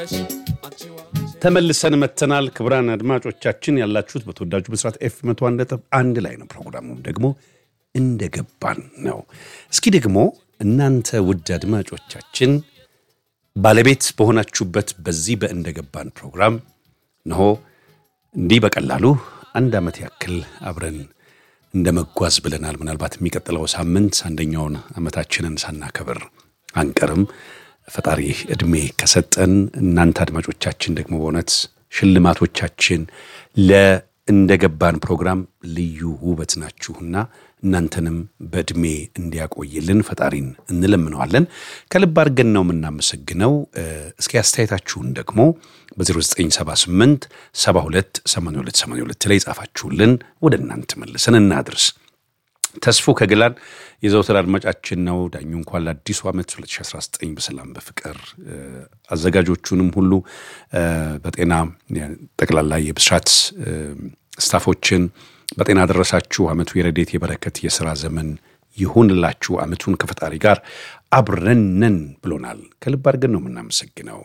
ተመልሰን መተናል። ክቡራን አድማጮቻችን ያላችሁት በተወዳጁ ብስራት ኤፍ መቶ አንድ ነጥብ አንድ ላይ ነው። ፕሮግራሙም ደግሞ እንደገባን ነው። እስኪ ደግሞ እናንተ ውድ አድማጮቻችን ባለቤት በሆናችሁበት በዚህ በእንደገባን ፕሮግራም ነሆ እንዲህ በቀላሉ አንድ ዓመት ያክል አብረን እንደ መጓዝ ብለናል። ምናልባት የሚቀጥለው ሳምንት አንደኛውን ዓመታችንን ሳናከብር አንቀርም። ፈጣሪ ዕድሜ ከሰጠን እናንተ አድማጮቻችን ደግሞ በእውነት ሽልማቶቻችን ለእንደገባን ፕሮግራም ልዩ ውበት ናችሁና እናንተንም በዕድሜ እንዲያቆይልን ፈጣሪን እንለምነዋለን። ከልብ አድርገን ነው የምናመሰግነው። እስኪ አስተያየታችሁን ደግሞ በ0978 72 82 82 ላይ ጻፋችሁልን ወደ እናንተ መልሰን እናድርስ። ተስፉ ከግላን የዘውትር አድማጫችን ነው። ዳኙ እንኳን ለአዲሱ ዓመት 2019 በሰላም በፍቅር አዘጋጆቹንም ሁሉ በጤና ጠቅላላ የብስራት ስታፎችን በጤና ደረሳችሁ። ዓመቱ የረዴት የበረከት የሥራ ዘመን ይሁንላችሁ። ዓመቱን ከፈጣሪ ጋር አብረነን ብሎናል። ከልብ አድርገን ነው የምናመሰግነው።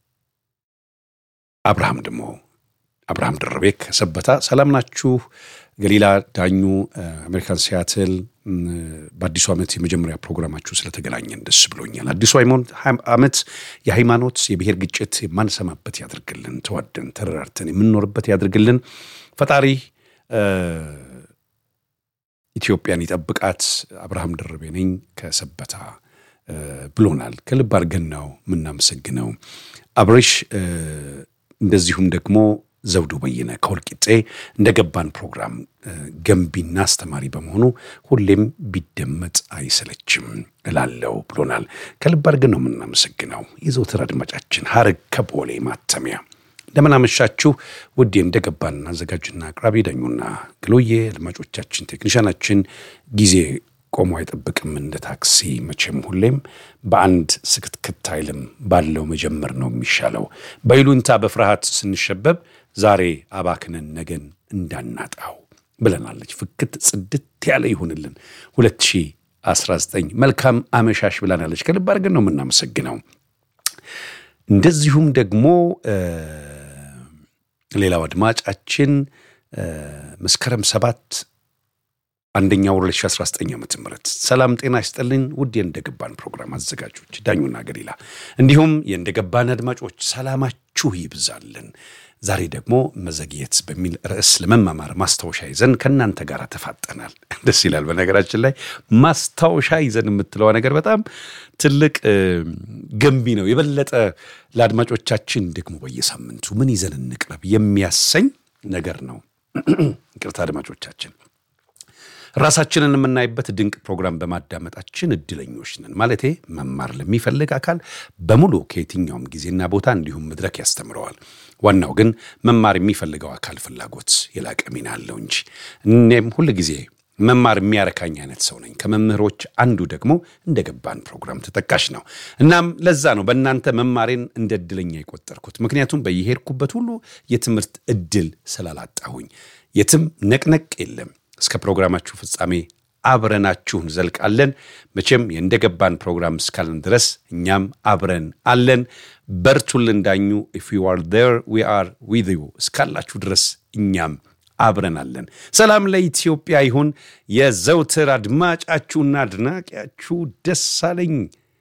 አብርሃም ደግሞ አብርሃም ደረቤ ከሰበታ ሰላም ናችሁ? ገሊላ ዳኙ አሜሪካን ሲያትል በአዲሱ ዓመት የመጀመሪያ ፕሮግራማችሁ ስለተገናኘን ደስ ብሎኛል። አዲሱ ዓመት የሃይማኖት የብሔር ግጭት የማንሰማበት ያድርግልን። ተዋደን ተረራርተን የምንኖርበት ያድርግልን። ፈጣሪ ኢትዮጵያን ይጠብቃት። አብርሃም ደርቤ ነኝ ከሰበታ ብሎናል። ከልብ አድርገን ነው የምናመሰግነው አብሬሽ። እንደዚሁም ደግሞ ዘውዱ በየነ ከወልቂጤ እንደገባን ፕሮግራም ገንቢና አስተማሪ በመሆኑ ሁሌም ቢደመጥ አይሰለችም እላለው ብሎናል። ከልብ አድርገን ነው የምናመሰግነው። የዘውትር አድማጫችን ሀረግ ከቦሌ ማተሚያ እንደምን አመሻችሁ ውድ እንደገባን አዘጋጅና አቅራቢ ዳኙና ግሎዬ አድማጮቻችን፣ ቴክኒሻናችን ጊዜ ቆሞ አይጠብቅም እንደ ታክሲ መቼም ሁሌም በአንድ ስክትክት አይልም ባለው መጀመር ነው የሚሻለው። በይሉንታ በፍርሃት ስንሸበብ ዛሬ አባክነን ነገን እንዳናጣው ብለናለች። ፍክት ጽድት ያለ ይሁንልን 2019 መልካም አመሻሽ ብለናለች። ከልብ አድርገን ነው የምናመሰግነው። እንደዚሁም ደግሞ ሌላው አድማጫችን መስከረም ሰባት አንደኛ ወር 2019 ዓ ም ሰላም ጤና ይስጥልኝ ውድ የእንደገባን ፕሮግራም አዘጋጆች ዳኙና ገሊላ እንዲሁም የእንደገባን አድማጮች ሰላማችሁ ይብዛልን። ዛሬ ደግሞ መዘግየት በሚል ርዕስ ለመማማር ማስታወሻ ይዘን ከእናንተ ጋር ተፋጠናል። ደስ ይላል። በነገራችን ላይ ማስታወሻ ይዘን የምትለዋ ነገር በጣም ትልቅ ገንቢ ነው። የበለጠ ለአድማጮቻችን ደግሞ በየሳምንቱ ምን ይዘን እንቅረብ የሚያሰኝ ነገር ነው። ይቅርታ አድማጮቻችን ራሳችንን የምናይበት ድንቅ ፕሮግራም በማዳመጣችን እድለኞች ነን። ማለቴ መማር ለሚፈልግ አካል በሙሉ ከየትኛውም ጊዜና ቦታ እንዲሁም መድረክ ያስተምረዋል። ዋናው ግን መማር የሚፈልገው አካል ፍላጎት የላቀ ሚና አለው እንጂ እኔም ሁል ጊዜ መማር የሚያረካኝ አይነት ሰው ነኝ። ከመምህሮች አንዱ ደግሞ እንደገባን ፕሮግራም ተጠቃሽ ነው። እናም ለዛ ነው በእናንተ መማሬን እንደ እድለኛ የቆጠርኩት። ምክንያቱም በየሄድኩበት ሁሉ የትምህርት እድል ስላላጣሁኝ የትም ነቅነቅ የለም። እስከ ፕሮግራማችሁ ፍጻሜ አብረናችሁ እንዘልቃለን። መቼም የእንደገባን ፕሮግራም እስካለን ድረስ እኛም አብረን አለን። በርቱልን ዳኙ። ኢፍ ዩ አር ዜር ዊ አር ዊዝ ዩ እስካላችሁ ድረስ እኛም አብረን አለን። ሰላም ለኢትዮጵያ ይሁን። የዘውትር አድማጫችሁና አድናቂያችሁ ደሳለኝ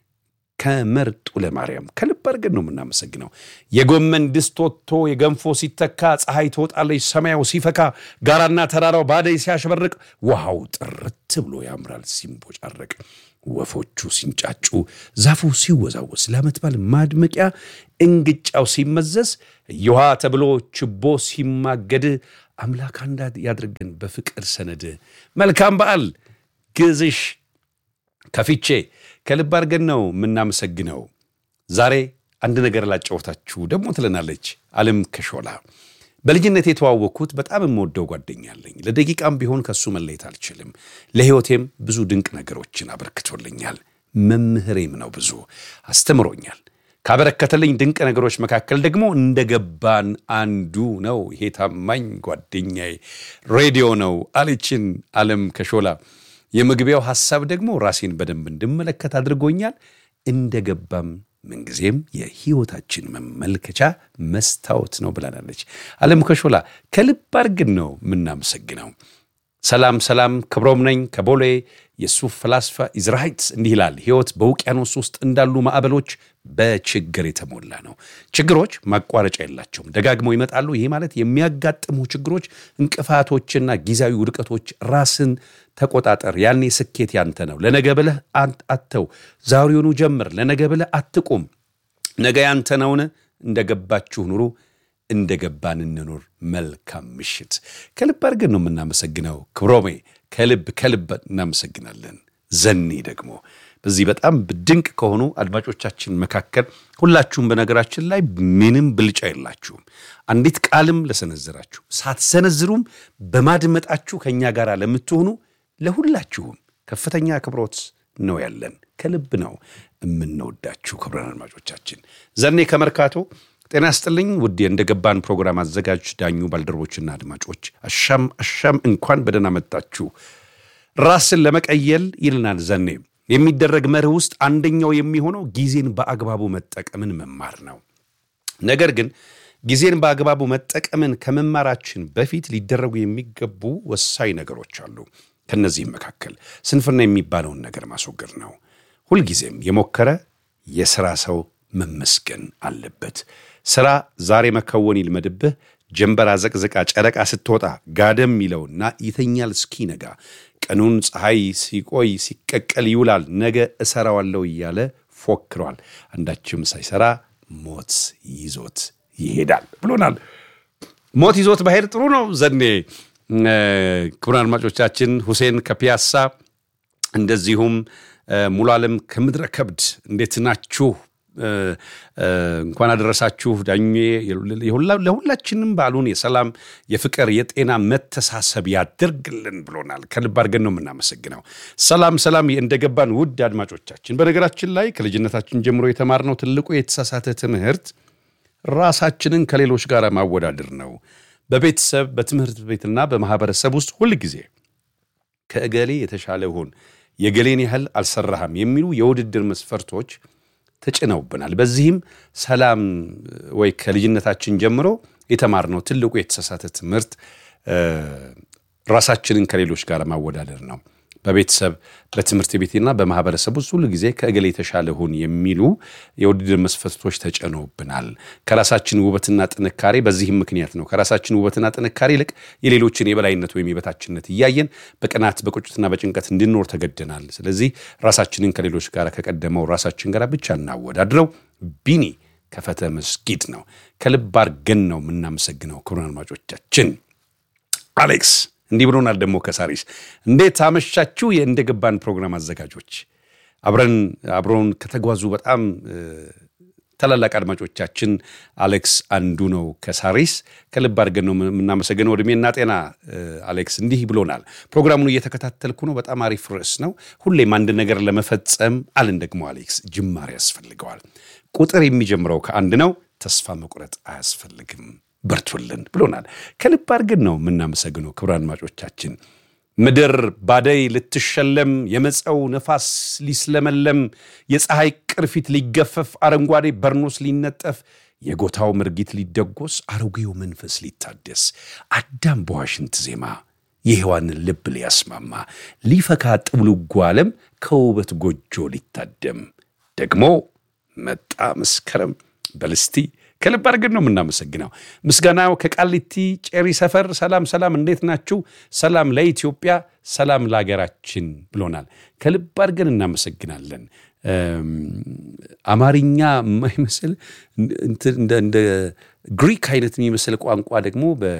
ከመርጡ ለማርያም ከልብ አድርገን ነው የምናመሰግነው። የጎመን ድስት ወጥቶ የገንፎ ሲተካ፣ ፀሐይ ትወጣለች ሰማያው ሲፈካ፣ ጋራና ተራራው ባደይ ሲያሸበርቅ፣ ውሃው ጥርት ብሎ ያምራል ሲንቦጫረቅ፣ ወፎቹ ሲንጫጩ፣ ዛፉ ሲወዛወዝ፣ ለዓመት በዓል ማድመቂያ እንግጫው ሲመዘዝ፣ እየውሃ ተብሎ ችቦ ሲማገድ፣ አምላክ አንድ ያድርገን በፍቅር ሰነድ። መልካም በዓል ግዝሽ ከፊቼ ከልብ አድርገን ነው የምናመሰግነው። ዛሬ አንድ ነገር ላጫወታችሁ ደግሞ ትለናለች አለም ከሾላ። በልጅነት የተዋወቅኩት በጣም የምወደው ጓደኛ አለኝ። ለደቂቃም ቢሆን ከሱ መለየት አልችልም። ለሕይወቴም ብዙ ድንቅ ነገሮችን አበርክቶልኛል። መምህሬም ነው፣ ብዙ አስተምሮኛል። ካበረከተልኝ ድንቅ ነገሮች መካከል ደግሞ እንደገባን አንዱ ነው። ይሄ ታማኝ ጓደኛዬ ሬዲዮ ነው አለችን አለም ከሾላ። የመግቢያው ሐሳብ ደግሞ ራሴን በደንብ እንድመለከት አድርጎኛል። እንደገባም ምንጊዜም የሕይወታችን መመልከቻ መስታወት ነው ብላናለች አለም ከሾላ። ከልብ አድርገን ነው የምናመሰግነው። ሰላም ሰላም፣ ክብሮም ነኝ ከቦሌ የሱፍ ፈላስፋ ኢዝራሃይትስ እንዲህ ይላል። ሕይወት በውቅያኖስ ውስጥ እንዳሉ ማዕበሎች በችግር የተሞላ ነው። ችግሮች ማቋረጫ የላቸውም፣ ደጋግመው ይመጣሉ። ይሄ ማለት የሚያጋጥሙ ችግሮች፣ እንቅፋቶችና ጊዜያዊ ውድቀቶች ራስን ተቆጣጠር። ያኔ ስኬት ያንተ ነው። ለነገ ብለህ አተው፣ ዛሬውኑ ጀምር። ለነገ ብለህ አትቁም። ነገ ያንተ ነውን? እንደገባችሁ ኑሩ እንደ ገባን እንኑር። መልካም ምሽት። ከልብ አድርገን ነው የምናመሰግነው። ክብሮሜ ከልብ ከልብ እናመሰግናለን። ዘኔ ደግሞ በዚህ በጣም ድንቅ ከሆኑ አድማጮቻችን መካከል ሁላችሁም በነገራችን ላይ ምንም ብልጫ የላችሁም። አንዲት ቃልም ለሰነዘራችሁ ሳትሰነዝሩም በማድመጣችሁ ከእኛ ጋር ለምትሆኑ ለሁላችሁም ከፍተኛ አክብሮት ነው ያለን። ከልብ ነው የምንወዳችሁ ክቡራን አድማጮቻችን። ዘኔ ከመርካቶ ጤና ይስጥልኝ ውድ እንደገባን ፕሮግራም አዘጋጅ ዳኙ ባልደረቦችና አድማጮች አሻም አሻም እንኳን በደህና መጣችሁ። ራስን ለመቀየል ይልናል ዘኔ የሚደረግ መርህ ውስጥ አንደኛው የሚሆነው ጊዜን በአግባቡ መጠቀምን መማር ነው። ነገር ግን ጊዜን በአግባቡ መጠቀምን ከመማራችን በፊት ሊደረጉ የሚገቡ ወሳኝ ነገሮች አሉ። ከነዚህም መካከል ስንፍና የሚባለውን ነገር ማስወገድ ነው። ሁልጊዜም የሞከረ የሥራ ሰው መመስገን አለበት። ሥራ ዛሬ መከወን ይልመድብህ። ጀንበር አዘቅዝቃ ጨረቃ ስትወጣ ጋደም ይለውና ይተኛል እስኪነጋ። ቀኑን ፀሐይ ሲቆይ ሲቀቀል ይውላል። ነገ እሰራዋለሁ እያለ ፎክሯል። አንዳችም ሳይሰራ ሞት ይዞት ይሄዳል ብሎናል። ሞት ይዞት ባሄድ ጥሩ ነው። ዘኔ ክቡራን አድማጮቻችን ሁሴን ከፒያሳ እንደዚሁም ሙሉ ዓለም ከምድረ ከብድ እንዴት ናችሁ? እንኳን አደረሳችሁ ዳኜ። ለሁላችንም በዓሉን የሰላም የፍቅር፣ የጤና መተሳሰብ ያደርግልን ብሎናል። ከልብ አድርገን ነው የምናመሰግነው። ሰላም ሰላም እንደገባን ውድ አድማጮቻችን፣ በነገራችን ላይ ከልጅነታችን ጀምሮ የተማርነው ትልቁ የተሳሳተ ትምህርት ራሳችንን ከሌሎች ጋር ማወዳደር ነው። በቤተሰብ በትምህርት ቤትና በማህበረሰብ ውስጥ ሁል ጊዜ ከእገሌ የተሻለ ሁን፣ የገሌን ያህል አልሰራህም የሚሉ የውድድር መስፈርቶች ተጭነውብናል። በዚህም ሰላም ወይ ከልጅነታችን ጀምሮ የተማርነው ትልቁ የተሳሳተ ትምህርት ራሳችንን ከሌሎች ጋር ማወዳደር ነው። በቤተሰብ በትምህርት ቤትና በማህበረሰብ ውስጥ ሁሉ ጊዜ ከእገሌ የተሻለ ሁን የሚሉ የውድድር መስፈርቶች ተጭነውብናል። ከራሳችን ውበትና ጥንካሬ በዚህም ምክንያት ነው ከራሳችን ውበትና ጥንካሬ ይልቅ የሌሎችን የበላይነት ወይም የበታችነት እያየን በቅናት በቁጭትና በጭንቀት እንድንኖር ተገደናል። ስለዚህ ራሳችንን ከሌሎች ጋር ከቀደመው ራሳችን ጋር ብቻ እናወዳድረው። ቢኒ ከፈተ መስጊድ ነው። ከልብ አድርገን ነው የምናመሰግነው ክቡራን አድማጮቻችን። አሌክስ እንዲህ ብሎናል ደግሞ ከሳሪስ እንዴት አመሻችሁ? የእንደገባን ፕሮግራም አዘጋጆች አብረን አብረውን ከተጓዙ በጣም ታላላቅ አድማጮቻችን አሌክስ አንዱ ነው ከሳሪስ። ከልብ አድርገን ነው የምናመሰግነው። እድሜና ጤና አሌክስ እንዲህ ብሎናል። ፕሮግራሙን እየተከታተልኩ ነው። በጣም አሪፍ ርዕስ ነው። ሁሌም አንድ ነገር ለመፈጸም አልን ደግሞ አሌክስ ጅማሬ ያስፈልገዋል። ቁጥር የሚጀምረው ከአንድ ነው። ተስፋ መቁረጥ አያስፈልግም። በርቱልን ብሎናል። ከልብ አድርገን ነው የምናመሰግነው ክቡራን አድማጮቻችን። ምድር ባደይ ልትሸለም፣ የመፀው ነፋስ ሊስለመለም፣ የፀሐይ ቅርፊት ሊገፈፍ፣ አረንጓዴ በርኖስ ሊነጠፍ፣ የጎታው ምርጊት ሊደጎስ፣ አሮጌው መንፈስ ሊታደስ፣ አዳም በዋሽንት ዜማ የሔዋንን ልብ ሊያስማማ፣ ሊፈካ ጥብልጓ ዓለም ከውበት ጎጆ ሊታደም፣ ደግሞ መጣ መስከረም በልስቲ ከልብ አድርገን ነው የምናመሰግነው። ምስጋናው ከቃሊቲ ጨሪ ሰፈር። ሰላም ሰላም፣ እንዴት ናችሁ? ሰላም ለኢትዮጵያ፣ ሰላም ለሀገራችን ብሎናል። ከልብ አድርገን እናመሰግናለን። አማርኛ የማይመስል እንደ ግሪክ አይነት የሚመስል ቋንቋ ደግሞ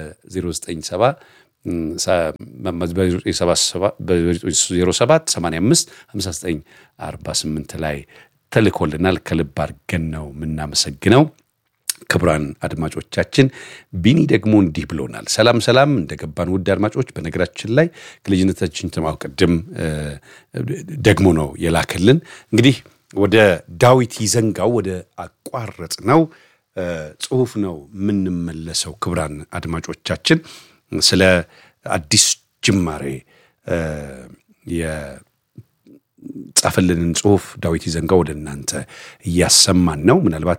በ0977 ላይ ተልኮልናል። ከልብ አድርገን ነው የምናመሰግነው። ክቡራን አድማጮቻችን ቢኒ ደግሞ እንዲህ ብሎናል። ሰላም ሰላም እንደገባን ውድ አድማጮች፣ በነገራችን ላይ ከልጅነታችን ተማው ቅድም ደግሞ ነው የላከልን። እንግዲህ ወደ ዳዊት ይዘንጋው ወደ አቋረጥ ነው ጽሁፍ ነው የምንመለሰው። ክቡራን አድማጮቻችን ስለ አዲስ ጅማሬ ጻፈልንን ጽሁፍ ዳዊት ይዘንጋ ወደ እናንተ እያሰማን ነው። ምናልባት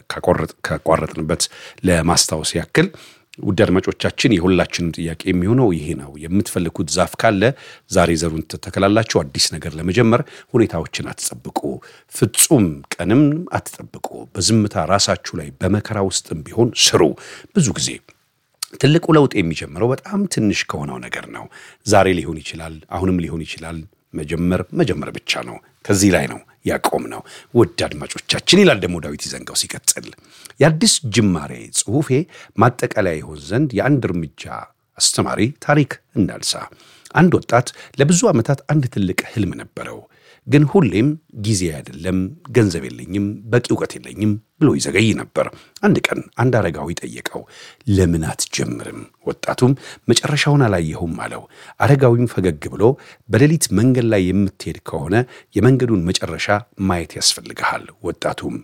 ካቋረጥንበት ለማስታወስ ያክል ውድ አድማጮቻችን የሁላችንም ጥያቄ የሚሆነው ይሄ ነው። የምትፈልጉት ዛፍ ካለ ዛሬ ዘሩን ትተከላላችሁ። አዲስ ነገር ለመጀመር ሁኔታዎችን አትጠብቁ፣ ፍጹም ቀንም አትጠብቁ። በዝምታ ራሳችሁ ላይ በመከራ ውስጥም ቢሆን ስሩ። ብዙ ጊዜ ትልቁ ለውጥ የሚጀምረው በጣም ትንሽ ከሆነው ነገር ነው። ዛሬ ሊሆን ይችላል፣ አሁንም ሊሆን ይችላል። መጀመር መጀመር ብቻ ነው። ከዚህ ላይ ነው ያቆም ነው። ውድ አድማጮቻችን ይላል ደግሞ ዳዊት ይዘንጋው ሲቀጥል የአዲስ ጅማሬ ጽሑፌ ማጠቃለያ ይሆን ዘንድ የአንድ እርምጃ አስተማሪ ታሪክ እንዳልሳ። አንድ ወጣት ለብዙ ዓመታት አንድ ትልቅ ህልም ነበረው። ግን ሁሌም ጊዜ አይደለም፣ ገንዘብ የለኝም፣ በቂ እውቀት የለኝም ብሎ ይዘገይ ነበር። አንድ ቀን አንድ አረጋዊ ጠየቀው፣ ለምን አትጀምርም? ወጣቱም መጨረሻውን አላየሁም አለው። አረጋዊም ፈገግ ብሎ በሌሊት መንገድ ላይ የምትሄድ ከሆነ የመንገዱን መጨረሻ ማየት ያስፈልግሃል። ወጣቱም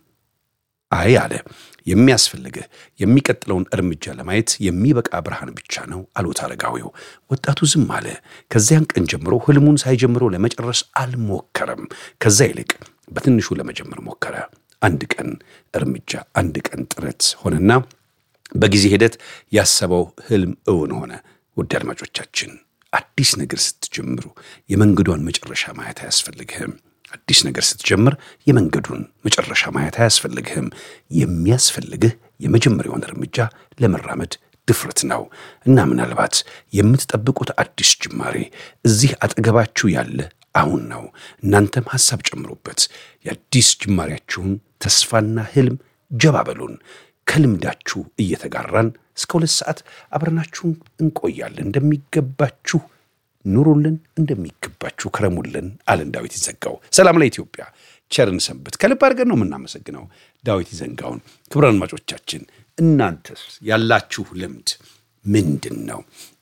አይ አለ፣ የሚያስፈልግህ የሚቀጥለውን እርምጃ ለማየት የሚበቃ ብርሃን ብቻ ነው አሉት አረጋዊው። ወጣቱ ዝም አለ። ከዚያን ቀን ጀምሮ ህልሙን ሳይጀምሮ ለመጨረስ አልሞከረም። ከዛ ይልቅ በትንሹ ለመጀመር ሞከረ። አንድ ቀን እርምጃ፣ አንድ ቀን ጥረት ሆነና በጊዜ ሂደት ያሰበው ህልም እውን ሆነ። ውድ አድማጮቻችን አዲስ ነገር ስትጀምሩ የመንገዷን መጨረሻ ማየት አያስፈልግህም። አዲስ ነገር ስትጀምር የመንገዱን መጨረሻ ማየት አያስፈልግህም። የሚያስፈልግህ የመጀመሪያውን እርምጃ ለመራመድ ድፍረት ነው እና ምናልባት የምትጠብቁት አዲስ ጅማሬ እዚህ አጠገባችሁ ያለ አሁን ነው። እናንተም ሐሳብ ጨምሩበት። የአዲስ ጅማሬያችሁን ተስፋና ህልም ጀባ በሉን። ከልምዳችሁ እየተጋራን እስከ ሁለት ሰዓት አብረናችሁ እንቆያለን። እንደሚገባችሁ ኑሩልን፣ እንደሚገባችሁ ክረሙልን አለን ዳዊት ይዘንጋው። ሰላም ለኢትዮጵያ፣ ቸርን ሰንብት። ከልብ አድርገን ነው የምናመሰግነው ዳዊት ይዘንጋውን። ክቡራን አድማጮቻችን እናንተስ ያላችሁ ልምድ ምንድን ነው?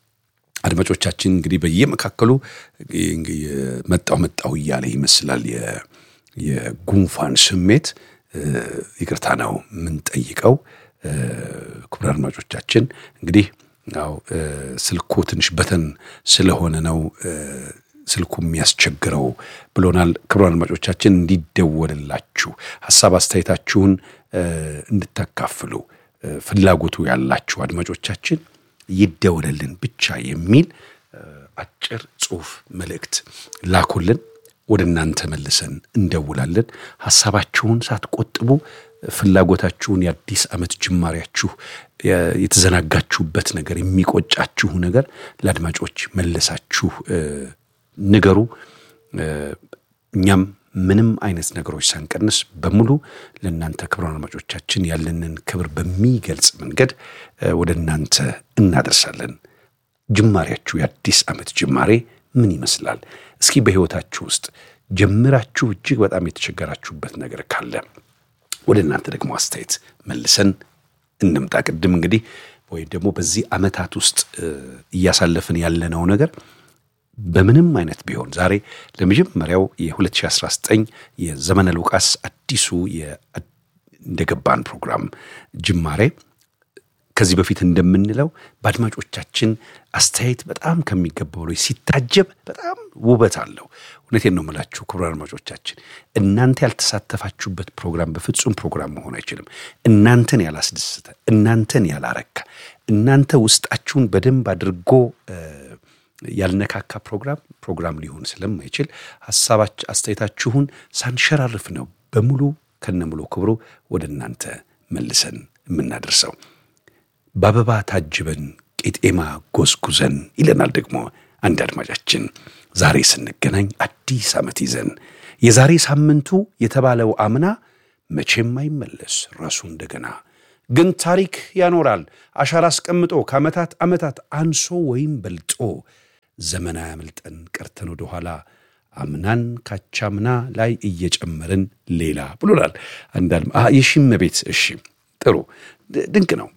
አድማጮቻችን እንግዲህ በየመካከሉ መጣው መጣው እያለ ይመስላል የጉንፋን ስሜት ይቅርታ ነው የምንጠይቀው። ክቡራን አድማጮቻችን እንግዲህ ያው ስልኩ ትንሽ በተን ስለሆነ ነው ስልኩ የሚያስቸግረው ብሎናል። ክቡራን አድማጮቻችን እንዲደወልላችሁ ሀሳብ አስተያየታችሁን እንድታካፍሉ ፍላጎቱ ያላችሁ አድማጮቻችን ይደወልልን ብቻ የሚል አጭር ጽሑፍ መልእክት ላኩልን። ወደ እናንተ መልሰን እንደውላለን። ሀሳባችሁን ሳትቆጥቡ ፍላጎታችሁን የአዲስ ዓመት ጅማሬያችሁ የተዘናጋችሁበት ነገር የሚቆጫችሁ ነገር ለአድማጮች መለሳችሁ ንገሩ። እኛም ምንም አይነት ነገሮች ሳንቀንስ በሙሉ ለእናንተ ክቡራን አድማጮቻችን ያለንን ክብር በሚገልጽ መንገድ ወደ እናንተ እናደርሳለን። ጅማሬያችሁ የአዲስ ዓመት ጅማሬ ምን ይመስላል? እስኪ በሕይወታችሁ ውስጥ ጀምራችሁ እጅግ በጣም የተቸገራችሁበት ነገር ካለ ወደ እናንተ ደግሞ አስተያየት መልሰን እንምጣ። ቅድም እንግዲህ ወይም ደግሞ በዚህ ዓመታት ውስጥ እያሳለፍን ያለነው ነገር በምንም አይነት ቢሆን ዛሬ ለመጀመሪያው የ2019 የዘመነ ሉቃስ አዲሱ እንደገባን ፕሮግራም ጅማሬ ከዚህ በፊት እንደምንለው በአድማጮቻችን አስተያየት በጣም ከሚገባው ላይ ሲታጀብ በጣም ውበት አለው። እውነቴን ነው የምላችሁ ክቡራን አድማጮቻችን፣ እናንተ ያልተሳተፋችሁበት ፕሮግራም በፍጹም ፕሮግራም መሆን አይችልም። እናንተን ያላስደሰተ፣ እናንተን ያላረካ፣ እናንተ ውስጣችሁን በደንብ አድርጎ ያልነካካ ፕሮግራም ፕሮግራም ሊሆን ስለማይችል ሀሳባች አስተያየታችሁን ሳንሸራርፍ ነው በሙሉ ከነሙሉ ክብሩ ወደ እናንተ መልሰን የምናደርሰው። በአበባ ታጅበን ቄጤማ ጎዝጉዘን ይለናል ደግሞ አንድ አድማጫችን። ዛሬ ስንገናኝ አዲስ ዓመት ይዘን የዛሬ ሳምንቱ የተባለው አምና መቼም አይመለስ ራሱ እንደገና ግን ታሪክ ያኖራል አሻራ አስቀምጦ ከዓመታት ዓመታት አንሶ ወይም በልጦ ዘመን አያመልጠን ቀርተን ወደኋላ አምናን ካቻምና ላይ እየጨመርን ሌላ ብሎናል። አንዳል የሺመ ቤት እሺ፣ ጥሩ ድንቅ ነው።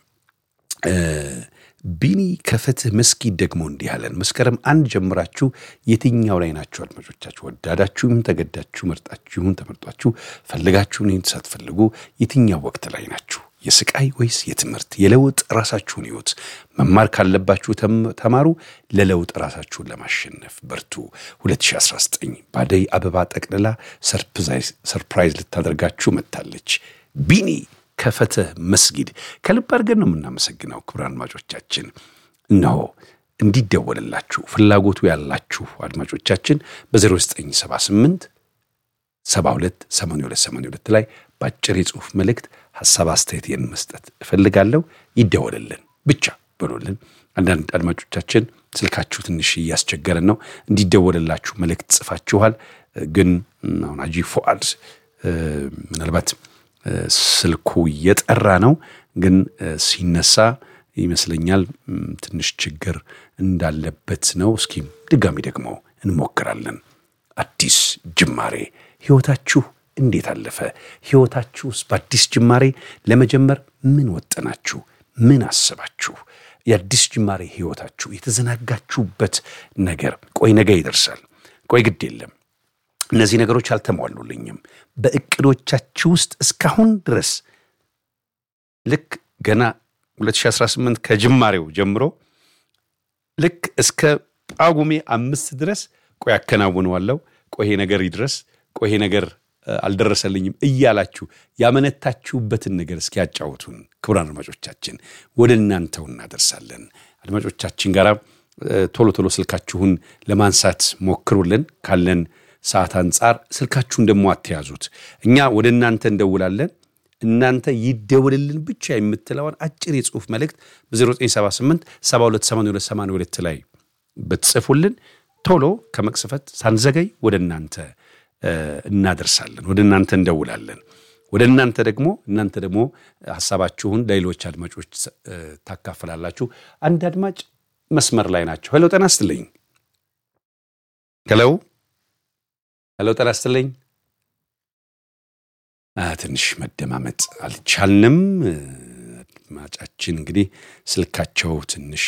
ቢኒ ከፍትህ መስጊድ ደግሞ እንዲህ አለን። መስከረም አንድ ጀምራችሁ የትኛው ላይ ናችሁ አድማጮቻችሁ? ወዳዳችሁም ተገዳችሁ፣ መርጣችሁን ተመርጧችሁ፣ ፈልጋችሁን ሳትፈልጉ የትኛው ወቅት ላይ ናችሁ? የስቃይ ወይስ የትምህርት? የለውጥ ራሳችሁን ሕይወት መማር ካለባችሁ ተማሩ። ለለውጥ ራሳችሁን ለማሸነፍ በርቱ። 2019 በአደይ አበባ ጠቅልላ ሰርፕራይዝ ልታደርጋችሁ መጥታለች። ቢኒ ከፈትህ መስጊድ ከልብ አድርገን ነው የምናመሰግነው። ክቡራን አድማጮቻችን እነሆ እንዲደወልላችሁ ፍላጎቱ ያላችሁ አድማጮቻችን በ0978 72 82 82 ላይ በአጭር የጽሑፍ መልእክት ሐሳብ አስተያየት መስጠት እፈልጋለሁ። ይደወልልን ብቻ በሉልን። አንዳንድ አድማጮቻችን ስልካችሁ ትንሽ እያስቸገረን ነው። እንዲደወልላችሁ መልእክት ጽፋችኋል። ግን አሁን አጂ ፎአድ ምናልባት ስልኩ እየጠራ ነው፣ ግን ሲነሳ ይመስለኛል ትንሽ ችግር እንዳለበት ነው። እስኪ ድጋሚ ደግሞ እንሞክራለን። አዲስ ጅማሬ ሕይወታችሁ እንዴት አለፈ? ሕይወታችሁስ በአዲስ ጅማሬ ለመጀመር ምን ወጠናችሁ? ምን አስባችሁ? የአዲስ ጅማሬ ሕይወታችሁ የተዘናጋችሁበት ነገር ቆይ ነገ ይደርሳል፣ ቆይ ግድ የለም እነዚህ ነገሮች አልተሟሉልኝም። በእቅዶቻችሁ ውስጥ እስካሁን ድረስ ልክ ገና 2018 ከጅማሬው ጀምሮ ልክ እስከ ጳጉሜ አምስት ድረስ ቆይ አከናውነዋለሁ፣ ቆይ ይሄ ነገር ይድረስ፣ ቆይ ይሄ ነገር አልደረሰልኝም እያላችሁ ያመነታችሁበትን ነገር እስኪያጫውቱን ክቡራን አድማጮቻችን ወደ እናንተው እናደርሳለን። አድማጮቻችን ጋር ቶሎ ቶሎ ስልካችሁን ለማንሳት ሞክሩልን ካለን ሰዓት አንጻር ስልካችሁን ደግሞ አትያዙት። እኛ ወደ እናንተ እንደውላለን። እናንተ ይደውልልን ብቻ የምትለውን አጭር የጽሑፍ መልእክት በ0978 728282 ላይ ብትጽፉልን ቶሎ ከመቅሰፈት ሳንዘገይ ወደ እናንተ እናደርሳለን፣ ወደ እናንተ እንደውላለን። ወደ እናንተ ደግሞ እናንተ ደግሞ ሀሳባችሁን ለሌሎች አድማጮች ታካፍላላችሁ። አንድ አድማጭ መስመር ላይ ናቸው። ሄሎ ጤና ይስጥልኝ። ሄሎ ሄሎ ጤና ይስጥልኝ። ትንሽ መደማመጥ አልቻልንም። አድማጫችን እንግዲህ ስልካቸው ትንሽ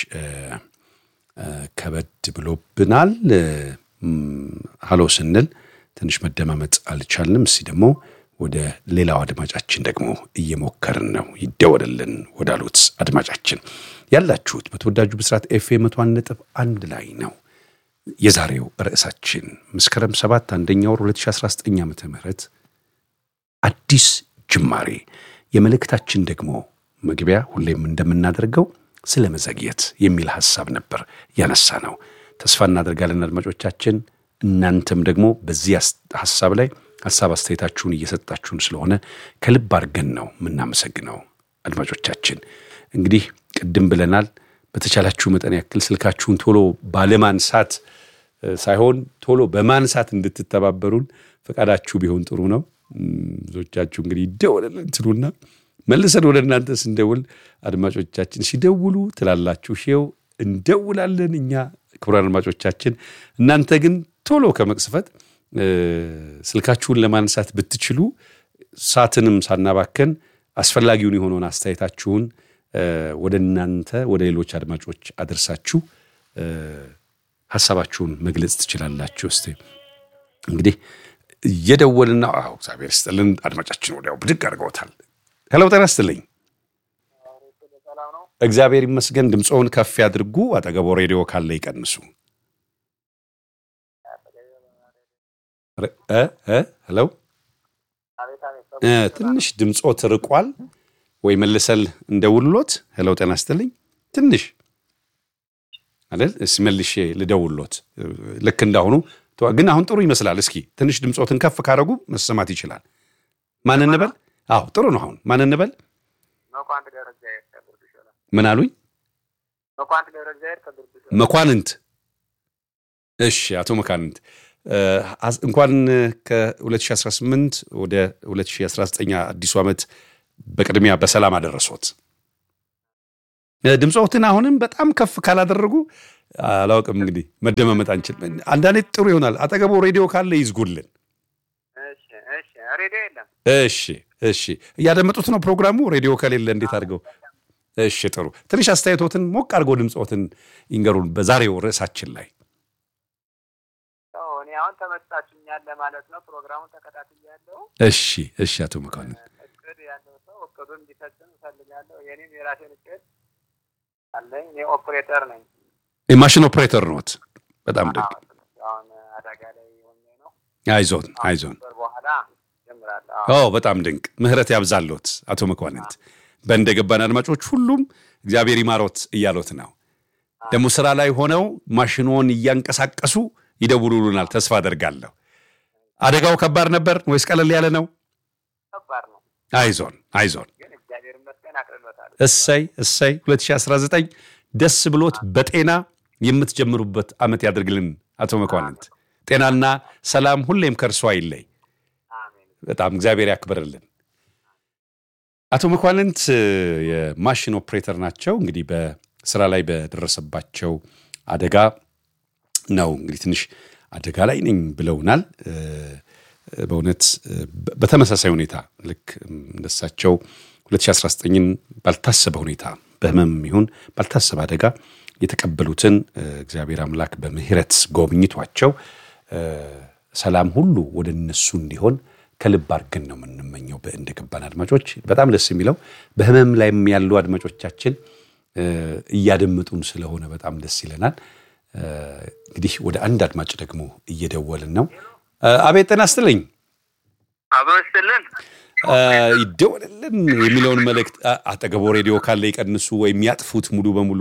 ከበድ ብሎብናል። ሀሎ ስንል ትንሽ መደማመጥ አልቻልንም። እስቲ ደግሞ ወደ ሌላው አድማጫችን ደግሞ እየሞከርን ነው። ይደወልልን ወዳሉት አድማጫችን ያላችሁት በተወዳጁ ብስራት ኤፍኤም መቶ አንድ ነጥብ አንድ ላይ ነው። የዛሬው ርዕሳችን መስከረም 7 አንደኛ ወር 2019 ዓ ም አዲስ ጅማሬ። የመልእክታችን ደግሞ መግቢያ ሁሌም እንደምናደርገው ስለ መዘግየት የሚል ሐሳብ ነበር ያነሳ ነው። ተስፋ እናደርጋለን አድማጮቻችን፣ እናንተም ደግሞ በዚህ ሐሳብ ላይ ሐሳብ አስተያየታችሁን እየሰጣችሁን ስለሆነ ከልብ አድርገን ነው የምናመሰግነው። አድማጮቻችን እንግዲህ ቅድም ብለናል፣ በተቻላችሁ መጠን ያክል ስልካችሁን ቶሎ ባለማንሳት ሳይሆን ቶሎ በማንሳት እንድትተባበሩን ፈቃዳችሁ ቢሆን ጥሩ ነው። ብዙዎቻችሁ እንግዲህ ይደወልልን ትሉና መልሰን ወደ እናንተ ስንደውል አድማጮቻችን ሲደውሉ ትላላችሁ፣ ሼው እንደውላለን እኛ ክቡራን አድማጮቻችን። እናንተ ግን ቶሎ ከመቅስፈት ስልካችሁን ለማንሳት ብትችሉ ሰዓትንም ሳናባከን አስፈላጊውን የሆነውን አስተያየታችሁን ወደ እናንተ ወደ ሌሎች አድማጮች አድርሳችሁ ሀሳባችሁን መግለጽ ትችላላችሁ። እስቲ እንግዲህ እየደወልና አዎ፣ እግዚአብሔር ይስጥልን አድማጫችን ወዲያው ብድግ አድርገውታል። ሄሎ ጤና ይስጥልኝ። እግዚአብሔር ይመስገን። ድምፆውን ከፍ ያድርጉ። አጠገቦ ሬዲዮ ካለ ይቀንሱ። ሄሎ ትንሽ ድምፆት ርቋል ወይ መልሰል እንደውልሎት። ሄሎ ጤና ይስጥልኝ። ትንሽ አይደል? እስኪ መልሼ ልደውልሎት ልክ እንዳሁኑ ግን አሁን ጥሩ ይመስላል። እስኪ ትንሽ ድምፆትን ከፍ ካደረጉ መሰማት ይችላል። ማን እንበል? አዎ ጥሩ ነው። አሁን ማን እንበል? ምን አሉኝ? መኳንንት። እሺ አቶ መኳንንት እንኳን ከ2018 ወደ 2019 አዲሱ ዓመት በቅድሚያ በሰላም አደረሶት። ድምፆትን አሁንም በጣም ከፍ ካላደረጉ አላውቅም እንግዲህ መደማመጥ አንችል። አንዳንዴ ጥሩ ይሆናል። አጠገቦ ሬዲዮ ካለ ይዝጉልን። እሺ እሺ፣ እያደመጡት ነው ፕሮግራሙ። ሬዲዮ ከሌለ እንዴት አድርገው? እሺ ጥሩ። ትንሽ አስተያየቶትን ሞቅ አድርገው ድምፆትን ይንገሩን በዛሬው ርዕሳችን ላይ። አሁን ተመጣችኛል ለማለት ነው። ፕሮግራሙን ተከታትያለሁ። እሺ እሺ፣ አቶ መኳንንት እቅድ ያለው ሰው እቅዱን እንዲፈጽም እፈልጋለሁ። የኔም የራሴን እቅድ አለኝ። እኔ ኦፕሬተር ነኝ። የማሽን ኦፕሬተር ነዎት? በጣም ደግ አሁን አደጋ ላይ ሆኜ ነው። አይዞን አይዞን። ወር በኋላ ጀምራለሁ። ኦ በጣም ድንቅ። ምህረት ያብዛሎት አቶ መኳንንት። በእንደገባን አድማጮች ሁሉም እግዚአብሔር ይማሮት እያሎት ነው። ደግሞ ስራ ላይ ሆነው ማሽኖን እያንቀሳቀሱ ይደውሉልናል። ተስፋ አደርጋለሁ። አደጋው ከባድ ነበር ወይስ ቀለል ያለ ነው? ከባድ ነው፣ አይዞን አይዞን። ግን እግዚአብሔር ይመስገን አቅልሎታል። እሰይ እሰይ 2019 ደስ ብሎት በጤና የምትጀምሩበት ዓመት ያደርግልን። አቶ መኳንንት ጤናና ሰላም ሁሌም ከእርሷ አይለይ። አሜን። በጣም እግዚአብሔር ያክብርልን። አቶ መኳንንት የማሽን ኦፕሬተር ናቸው። እንግዲህ በስራ ላይ በደረሰባቸው አደጋ ነው እንግዲህ ትንሽ አደጋ ላይ ነኝ ብለውናል። በእውነት በተመሳሳይ ሁኔታ ልክ እንደሳቸው 2019ን ባልታሰበ ሁኔታ በህመም ይሁን ባልታሰበ አደጋ የተቀበሉትን እግዚአብሔር አምላክ በምህረት ጎብኝቷቸው ሰላም ሁሉ ወደ እነሱ እንዲሆን ከልብ አድርገን ነው የምንመኘው። በእንደገባን አድማጮች በጣም ደስ የሚለው በህመም ላይም ያሉ አድማጮቻችን እያደመጡን ስለሆነ በጣም ደስ ይለናል። እንግዲህ ወደ አንድ አድማጭ ደግሞ እየደወልን ነው። አቤት ጤና ይስጥልኝ። አብሮ ይስጥልን። ይደወልልን የሚለውን መልእክት አጠገቦ ሬዲዮ ካለ ይቀንሱ ወይም ያጥፉት ሙሉ በሙሉ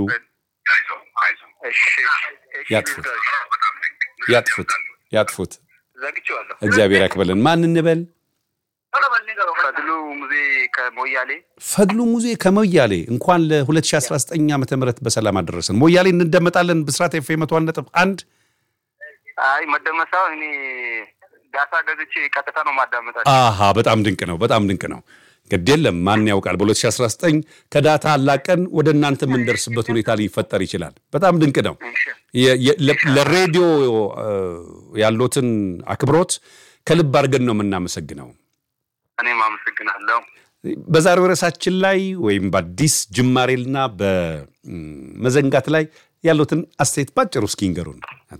ያጥፉት ያጥፉት ያጥፉት። ዘግቼዋለሁ። እግዚአብሔር ያክበልን። ማን እንበል? ፈድሉ ሙዜ ከሞያሌ ፈድሉ ሙዜ ከሞያሌ እንኳን ለ2019 ዓ ም በሰላም አደረሰን። ሞያሌ እንደመጣለን። ብስራት ኤፍ ኤም መቶ አንድ ነጥብ አንድ አይ መደመሳው እኔ ዳታ ገዝቼ ቀጥታ ነው ማዳመጣቸው። አሃ በጣም ድንቅ ነው። በጣም ድንቅ ነው። ግድ የለም ማን ያውቃል፣ በ2019 ከዳታ አላቀን ወደ እናንተ የምንደርስበት ሁኔታ ሊፈጠር ይችላል። በጣም ድንቅ ነው። ለሬዲዮ ያሉትን አክብሮት ከልብ አድርገን ነው የምናመሰግነው። እኔም አመሰግናለሁ። በዛሬው ርዕሳችን ላይ ወይም በአዲስ ጅማሬና በመዘንጋት ላይ ያሉትን አስተያየት ባጭሩ እስኪ ንገሩን።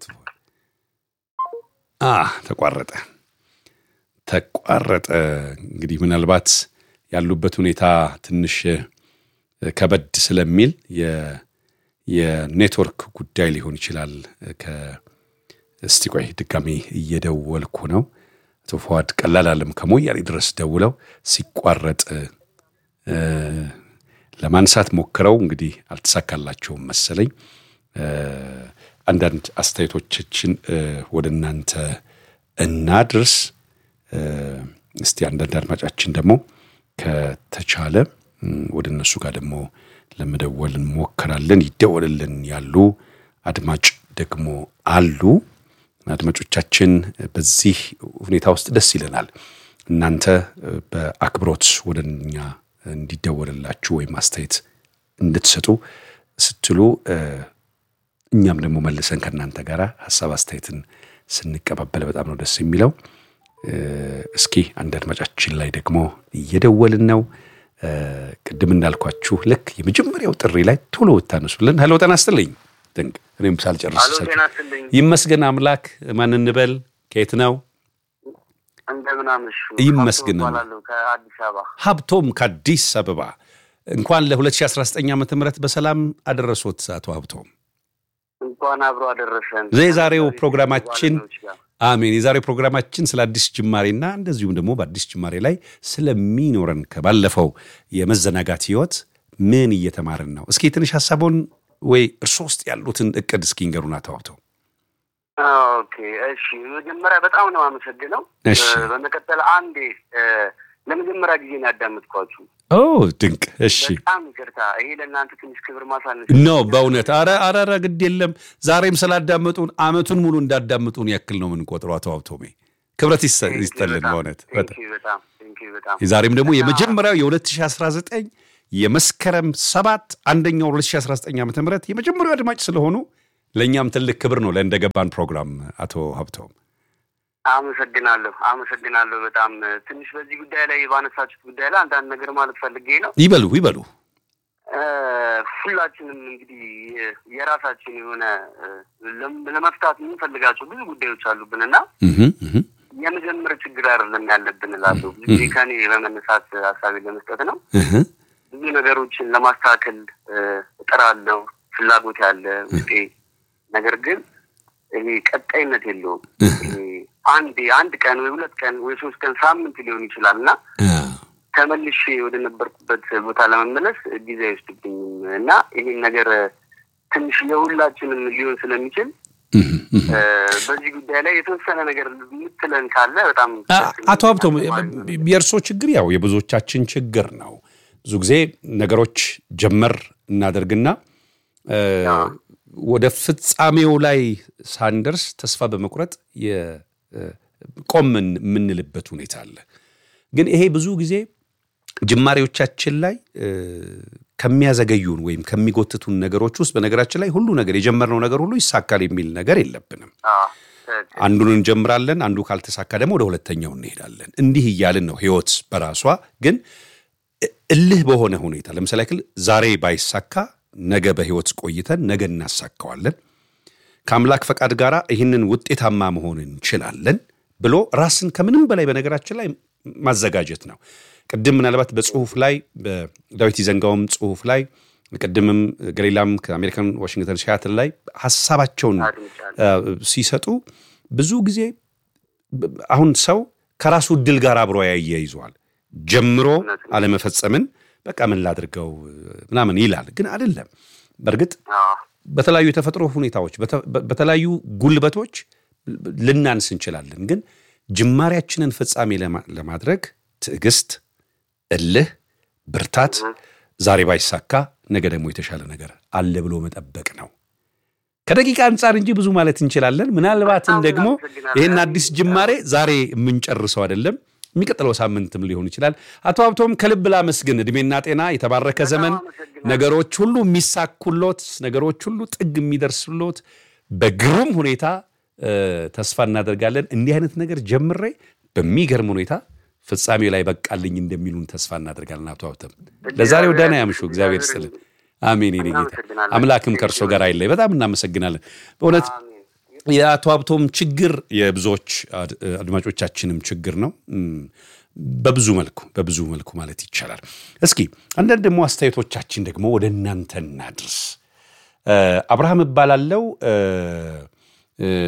ተቋረጠ ተቋረጠ። እንግዲህ ምናልባት ያሉበት ሁኔታ ትንሽ ከበድ ስለሚል የኔትወርክ ጉዳይ ሊሆን ይችላል። እስቲ ቆይ ድጋሚ እየደወልኩ ነው። አቶ ፈዋድ ቀላል አለም ከሞያሌ ድረስ ደውለው ሲቋረጥ ለማንሳት ሞክረው እንግዲህ አልተሳካላቸውም መሰለኝ። አንዳንድ አስተያየቶቻችን ወደ እናንተ እናድርስ። እስቲ አንዳንድ አድማጫችን ደግሞ ከተቻለ ወደ እነሱ ጋር ደግሞ ለመደወል እንሞክራለን። ይደወልልን ያሉ አድማጭ ደግሞ አሉ። አድማጮቻችን በዚህ ሁኔታ ውስጥ ደስ ይለናል። እናንተ በአክብሮት ወደ እኛ እንዲደወልላችሁ ወይም አስተያየት እንድትሰጡ ስትሉ እኛም ደግሞ መልሰን ከእናንተ ጋር ሀሳብ አስተያየትን ስንቀባበል በጣም ነው ደስ የሚለው። እስኪ አንድ አድማጫችን ላይ ደግሞ እየደወልን ነው። ቅድም እንዳልኳችሁ ልክ የመጀመሪያው ጥሪ ላይ ቶሎ ብታነሱልን። ሄሎ ጤና ይስጥልኝ። ድንቅ እኔም ሳልጨርስ ይመስገን አምላክ። ማን እንበል? ከየት ነው? እንደምን አመሹ? ይመስገን ከአዲስ አበባ ሀብቶም ከአዲስ አበባ። እንኳን ለ2019 ዓ ም በሰላም አደረሶት አቶ ሀብቶም። እንኳን አብሮ አደረሰን። የዛሬው ፕሮግራማችን አሜን። የዛሬው ፕሮግራማችን ስለ አዲስ ጅማሬና እንደዚሁም ደግሞ በአዲስ ጅማሬ ላይ ስለሚኖረን ከባለፈው የመዘናጋት ህይወት ምን እየተማርን ነው? እስኪ ትንሽ ሀሳቦን ወይ እርሶ ውስጥ ያሉትን እቅድ እስኪ ንገሩን አቶ ሀብቶም። ኦኬ እሺ፣ መጀመሪያ በጣም ነው አመሰግነው። እሺ በመቀጠል አንዴ ለመጀመሪያ ጊዜ ነው ያዳመጥኳችሁ። ኦ ድንቅ። እሺ በጣም ይቅርታ፣ ይሄ ለእናንተ ትንሽ ክብር ማሳነስ ነው በእውነት አረ አረ አረ ግድ የለም። ዛሬም ስላዳመጡን አመቱን ሙሉ እንዳዳመጡን ያክል ነው የምንቆጥረው። አቶ ሀብቶሜ ክብረት ይስጠልን በእውነት በጣም በጣም በጣም ዛሬም ደግሞ የመጀመሪያው የ2019 የመስከረም ሰባት አንደኛው 2019 ዓ ም የመጀመሪያው አድማጭ ስለሆኑ ለእኛም ትልቅ ክብር ነው ለእንደገባን ፕሮግራም አቶ ሀብቶም አመሰግናለሁ አመሰግናለሁ። በጣም ትንሽ በዚህ ጉዳይ ላይ ባነሳችሁት ጉዳይ ላይ አንዳንድ ነገር ማለት ፈልጌ ነው። ይበሉ ይበሉ። ሁላችንም እንግዲህ የራሳችን የሆነ ለመፍታት የምንፈልጋቸው ብዙ ጉዳዮች አሉብን እና የመጀመር ችግር አይደለም ያለብን እላለሁ። ብዙ ጊዜ ከኔ በመነሳት ሀሳቤ ለመስጠት ነው። ብዙ ነገሮችን ለማስተካከል እጥራለሁ፣ ፍላጎት ያለ ውጤ ነገር ግን ይሄ ቀጣይነት የለውም። አንድ አንድ ቀን ወይ ሁለት ቀን ወይ ሶስት ቀን ሳምንት ሊሆን ይችላል እና ተመልሼ ወደ ነበርኩበት ቦታ ለመመለስ ጊዜ አይወስድብኝም እና ይሄን ነገር ትንሽ የሁላችንም ሊሆን ስለሚችል በዚህ ጉዳይ ላይ የተወሰነ ነገር የምትለን ካለ በጣም አቶ ሀብቶም የእርሶ ችግር ያው የብዙዎቻችን ችግር ነው። ብዙ ጊዜ ነገሮች ጀመር እናደርግና ወደ ፍጻሜው ላይ ሳንደርስ ተስፋ በመቁረጥ ቆም የምንልበት ሁኔታ አለ። ግን ይሄ ብዙ ጊዜ ጅማሬዎቻችን ላይ ከሚያዘገዩን ወይም ከሚጎትቱን ነገሮች ውስጥ በነገራችን ላይ ሁሉ ነገር የጀመርነው ነገር ሁሉ ይሳካል የሚል ነገር የለብንም። አንዱን እንጀምራለን፣ አንዱ ካልተሳካ ደግሞ ወደ ሁለተኛው እንሄዳለን። እንዲህ እያልን ነው ህይወት በራሷ ግን እልህ በሆነ ሁኔታ ለምሳሌ ያክል ዛሬ ባይሳካ ነገ በህይወት ቆይተን ነገ እናሳካዋለን፣ ከአምላክ ፈቃድ ጋር ይህንን ውጤታማ መሆን እንችላለን ብሎ ራስን ከምንም በላይ በነገራችን ላይ ማዘጋጀት ነው። ቅድም ምናልባት በጽሁፍ ላይ በዳዊት ይዘንጋውም ጽሁፍ ላይ ቅድምም ገሌላም ከአሜሪካን ዋሽንግተን ሲያትል ላይ ሀሳባቸውን ሲሰጡ ብዙ ጊዜ አሁን ሰው ከራሱ እድል ጋር አብሮ ያያይዘዋል። ጀምሮ አለመፈጸምን በቃ ምን ላድርገው ምናምን ይላል። ግን አይደለም። በእርግጥ በተለያዩ የተፈጥሮ ሁኔታዎች በተለያዩ ጉልበቶች ልናንስ እንችላለን። ግን ጅማሬያችንን ፍጻሜ ለማድረግ ትዕግስት፣ እልህ፣ ብርታት ዛሬ ባይሳካ ነገ ደግሞ የተሻለ ነገር አለ ብሎ መጠበቅ ነው። ከደቂቃ አንጻር እንጂ ብዙ ማለት እንችላለን። ምናልባትም ደግሞ ይህን አዲስ ጅማሬ ዛሬ የምንጨርሰው አይደለም የሚቀጥለው ሳምንትም ሊሆን ይችላል። አቶ ሀብቶም ከልብ ላመስግን። እድሜና ጤና፣ የተባረከ ዘመን፣ ነገሮች ሁሉ የሚሳኩሎት፣ ነገሮች ሁሉ ጥግ የሚደርስሎት በግሩም ሁኔታ ተስፋ እናደርጋለን። እንዲህ አይነት ነገር ጀምሬ በሚገርም ሁኔታ ፍጻሜ ላይ በቃልኝ እንደሚሉን ተስፋ እናደርጋለን። አቶ ሀብቶም ለዛሬው ደህና ያምሹ። እግዚአብሔር ይስጥልን። አሜን። የኔ ጌታ አምላክም ከእርሶ ጋር አይለይ። በጣም እናመሰግናለን በእውነት የአቶ ሀብቶም ችግር የብዙዎች አድማጮቻችንም ችግር ነው። በብዙ መልኩ በብዙ መልኩ ማለት ይቻላል። እስኪ አንዳንድ ደግሞ አስተያየቶቻችን ደግሞ ወደ እናንተ እናድርስ። አብርሃም እባላለው